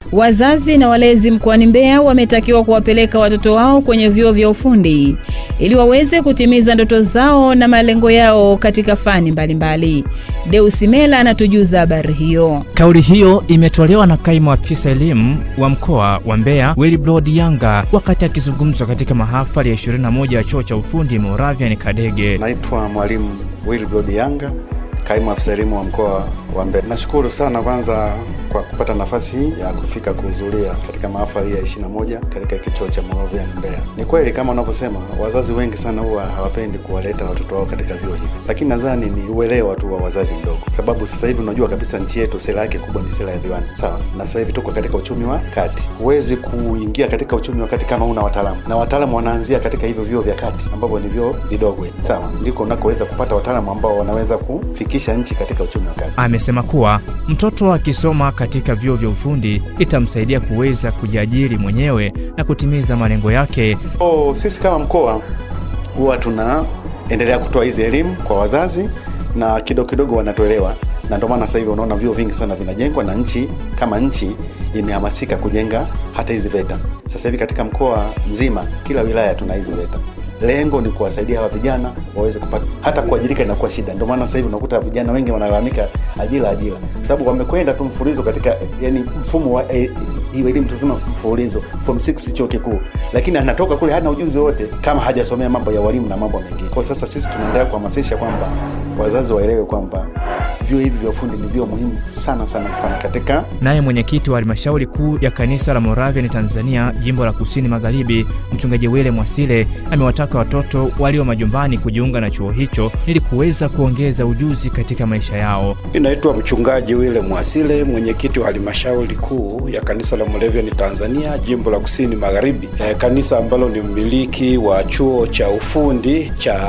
Wazazi na walezi mkoani Mbeya wametakiwa kuwapeleka watoto wao kwenye vyuo vya ufundi ili waweze kutimiza ndoto zao na malengo yao katika fani mbalimbali. Deus Mela anatujuza habari hiyo. Kauli hiyo imetolewa na kaimu afisa elimu wa mkoa wa Mbeya Wilbrod Yanga wakati akizungumzwa katika mahafali ya 21 ya chuo cha ufundi Moravian Kadege. Naitwa mwalimu Wilbrod Yanga, kaimu afisa elimu wa mkoa wa Mbeya. Nashukuru sana kwanza kwa kupata nafasi hii ya kufika kuhudhuria katika mahafali ya 21 katika kituo cha Moravian Mbeya. Ni kweli kama unavyosema, wazazi wengi sana huwa hawapendi kuwaleta watoto wao katika vyuo hivi, lakini nadhani ni uelewa tu wa wazazi mdogo, sababu sasa hivi unajua kabisa nchi yetu sera yake kubwa ni sera ya viwanda, sawa. Na sasa hivi tuko katika uchumi wa kati, huwezi kuingia katika uchumi wa kati kama una wataalamu, na wataalamu wanaanzia katika hivyo vyuo vya kati ambavyo ni vyuo vidogo, sawa, ndiko unakoweza kupata wataalamu ambao wanaweza kufikisha nchi katika uchumi wa kati. Amesema kuwa mtoto akisoma katika vyuo vya ufundi itamsaidia kuweza kujiajiri mwenyewe na kutimiza malengo yake. Oh, sisi kama mkoa huwa tunaendelea kutoa hizi elimu kwa wazazi na kidogo kidogo wanatolewa, na ndio maana sasa hivi unaona vyuo vingi sana vinajengwa na nchi kama nchi imehamasika kujenga hata hizi VETA. Sasa hivi katika mkoa mzima, kila wilaya tuna hizi VETA. Lengo ni kuwasaidia hawa vijana waweze kupata, hata kuajirika inakuwa shida. Ndio maana sasa hivi unakuta vijana wengi wanalalamika ajira, ajira, kwa sababu wamekwenda tu mfululizo katika yani mfumo wa eh, hiyo elimu tunasema mfululizo form 6 chuo kikuu, lakini anatoka kule hana ujuzi wote kama hajasomea mambo ya walimu na mambo mengine. Kwa sasa sisi tunaendelea kuhamasisha kwamba wazazi waelewe kwamba vyuo hivi vya ufundi ni vyuo muhimu sana sana sana katika. Naye mwenyekiti wa halmashauri kuu ya kanisa la Moravian Tanzania jimbo la kusini magharibi, mchungaji Wile Mwasile amewataka watoto walio majumbani kujiunga na chuo hicho ili kuweza kuongeza ujuzi katika maisha yao. Naitwa mchungaji Wile Mwasile, mwenyekiti wa halmashauri kuu ya kanisa la Moravian Tanzania jimbo la kusini magharibi, e, kanisa ambalo ni mmiliki wa chuo cha ufundi cha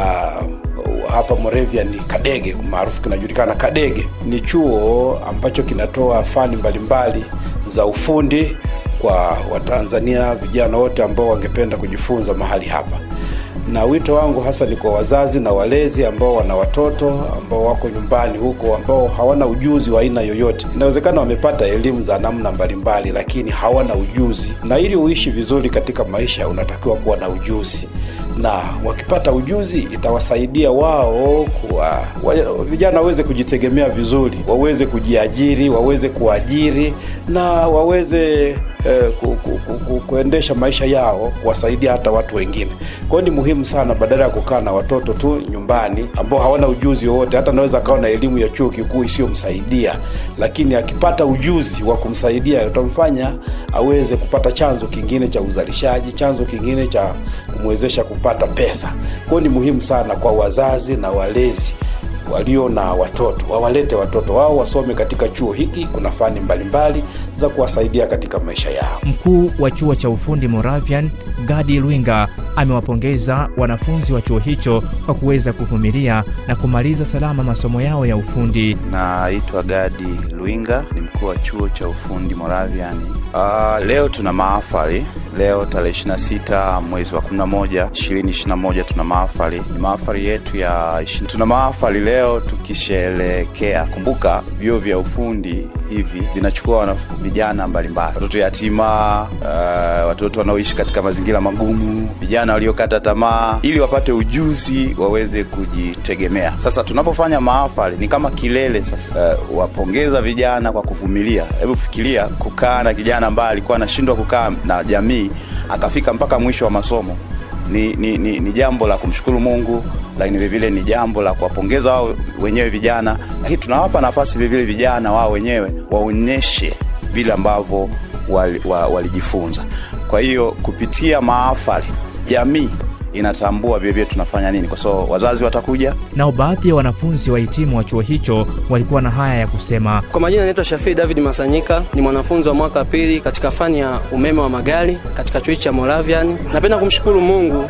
hapa Moravian Kadege, maarufu kinajulikana Kadege. Ni chuo ambacho kinatoa fani mbalimbali za ufundi kwa Watanzania vijana wote ambao wangependa kujifunza mahali hapa, na wito wangu hasa ni kwa wazazi na walezi ambao wana watoto ambao wako nyumbani huko ambao hawana ujuzi wa aina yoyote. Inawezekana wamepata elimu za namna mbalimbali, lakini hawana ujuzi, na ili uishi vizuri katika maisha unatakiwa kuwa na ujuzi na wakipata ujuzi itawasaidia wao kuwa wa, vijana waweze kujitegemea vizuri, waweze kujiajiri, waweze kuajiri na waweze eh, ku, ku, ku, ku, kuendesha maisha yao, kuwasaidia hata watu wengine. Kwa hiyo ni muhimu sana, badala ya kukaa na watoto tu nyumbani ambao hawana ujuzi wowote, hata anaweza akawa na elimu ya chuo kikuu isiyomsaidia, lakini akipata ujuzi wa kumsaidia utamfanya aweze kupata chanzo kingine cha uzalishaji, chanzo kingine cha kumwezesha kupata pesa. Kwa hiyo ni muhimu sana kwa wazazi na walezi walio na watoto wawalete watoto wao wasome katika chuo hiki. Kuna fani mbalimbali za kuwasaidia katika maisha yao. Mkuu wa chuo cha ufundi Moravian Gadi Lwinga amewapongeza wanafunzi wa chuo hicho kwa kuweza kuvumilia na kumaliza salama masomo yao ya ufundi. Naitwa Gadi Lwinga, ni mkuu wa chuo cha ufundi Moravian. Uh, leo tuna mahafali leo tarehe 26 mwezi wa 11 2021 tuna mahafali, ni mahafali yetu ya tuna mahafali leo tukisherekea. Kumbuka vyuo vya ufundi hivi vinachukua vijana mbalimbali, watoto yatima, uh, watoto wanaoishi katika mazingira magumu, vijana waliokata tamaa, ili wapate ujuzi waweze kujitegemea. Sasa tunapofanya mahafali ni kama kilele sasa, uh, wapongeza vijana kwa kuvumilia. Hebu fikiria kukaa na kijana ambaye alikuwa anashindwa kukaa na jamii akafika mpaka mwisho wa masomo. Ni, ni, ni, ni jambo la kumshukuru Mungu, lakini vile vile ni jambo la kuwapongeza wao wenyewe vijana, lakini tunawapa nafasi vile vile vijana wao wenyewe waonyeshe vile ambavyo walijifunza. Kwa hiyo kupitia mahafali jamii inatambua vile vile tunafanya nini, kwa sababu wazazi watakuja. Nao baadhi ya wanafunzi wahitimu wa chuo hicho walikuwa na haya ya kusema. Kwa majina naitwa Shafii David Masanyika, ni mwanafunzi wa mwaka pili katika fani ya umeme wa magari katika chuo cha Moravian. Napenda kumshukuru Mungu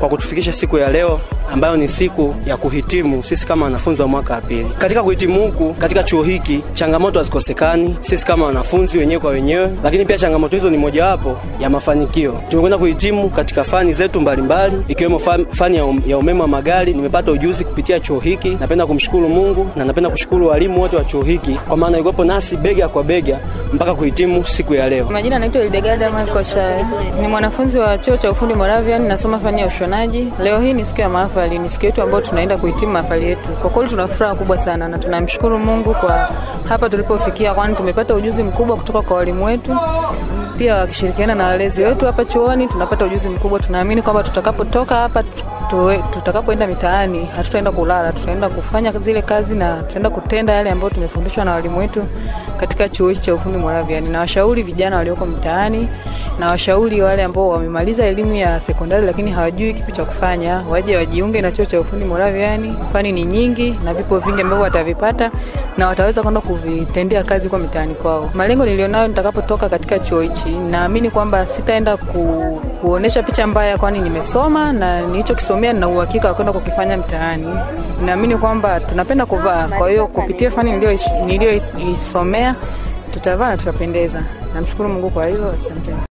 kwa kutufikisha siku ya leo ambayo ni siku ya kuhitimu sisi kama wanafunzi wa mwaka wa pili. Katika kuhitimu huku katika chuo hiki, changamoto hazikosekani sisi kama wanafunzi wenyewe kwa wenyewe, lakini pia changamoto hizo ni mojawapo ya mafanikio. Tumekwenda kuhitimu katika fani zetu mbalimbali ikiwemo fani ya, um, ya umeme wa magari. Nimepata ujuzi kupitia chuo hiki. Napenda kumshukuru Mungu na napenda kushukuru walimu wote wa chuo hiki kwa maana yuko nasi bega kwa bega mpaka kuhitimu siku ya leo. Majina naitwa Ildegarda Michael Chae. Ni mwanafunzi wa chuo cha ufundi Moravian, nasoma fani ya ushonaji. Leo hii ni siku ya mahafali, ni siku yetu ambayo tunaenda kuhitimu mahafali yetu. Kwa kweli tuna furaha kubwa sana na tunamshukuru Mungu kwa hapa tulipofikia, kwani tumepata ujuzi mkubwa kutoka kwa walimu wetu pia wakishirikiana na walezi wetu hapa chuoni tunapata ujuzi mkubwa. Tunaamini kwamba tutakapotoka hapa tutakapoenda mitaani hatutaenda kulala, tutaenda kufanya zile kazi na tutaenda kutenda yale ambayo tumefundishwa na walimu wetu katika chuo hichi cha ufundi Moravian. Na washauri vijana walioko mitaani na washauri wale ambao wamemaliza elimu ya sekondari lakini hawajui kipi cha kufanya, waje wajiunge na chuo cha ufundi Moravian. Fani ni nyingi na vipo vingi ambavyo watavipata na wataweza kwenda kuvitendea kazi kwa mitaani kwao. Malengo nilionayo nitakapotoka katika chuo hichi, naamini kwamba sitaenda ku, kuonesha picha mbaya, kwani nimesoma na nilichokisomea nina uhakika wa kwenda kukifanya mtaani. Naamini kwamba tunapenda kuvaa, kwa hiyo kupitia fani niliyoisomea tutavaa na tutapendeza. Namshukuru Mungu kwa hilo, asante.